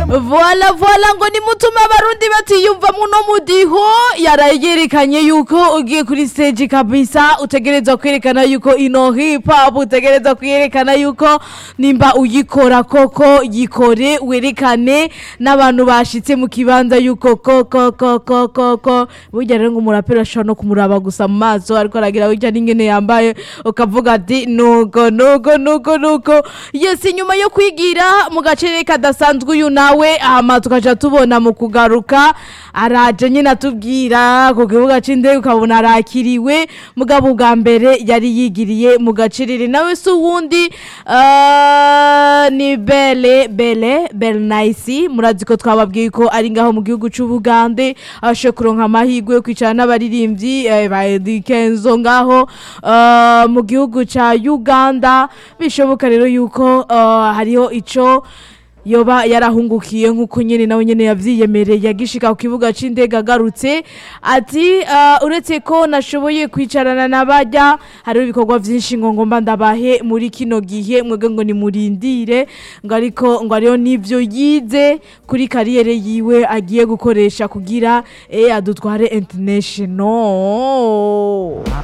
voila voila ngo nimutume abarundi batiyumva muno mudiho yarayerekanye yuko ugiye kuri stage kabisa utegerezwa kwerekana yuko ino hip hop utegerezwa kwerekana yuko nimba uyikora koko yikore werekane n'abantu bashitse mu kibanza yuko koko koko koko burya rero ngo umuraperi ashobora no kumuraba gusa mu maso ariko aragira burya n'ingene yambaye ukavuga ati nuko nuko nuko nuko yes nyuma yo kwigira mu gace kadasanzwe uyu nawe hama tukaja tubona mu kugaruka araje nyine atubwira ku kibuga c'indege ukabona arakiriwe mugabo bwa mbere yari yigiriye mu gacerere nawe si uwundi ah, ni bele bele bele nice murazi ko twababwiye ko ari ngaho mu gihugu c'ubugande ashe kuronka amahirwe yo kwicara n'abaririmbyi eh, ba Eddy Kenzo ngaho ah, mu gihugu ca Uganda bishoboka rero yuko ah, hariho ico yoba yarahungukiye nk'uko nyine nawe nyine yavyiyemereye yagishika ku kibuga c'indege agarutse ati uh, uretse ko nashoboye kwicarana n'abajya hariho ibikorwa vyinshi ngo ngomba ndabahe muri kino gihe mwebwe ngo nimurindire ngo ariko ngo ariyo n'ivyo yize kuri kariyere yiwe agiye gukoresha kugira eh adutware international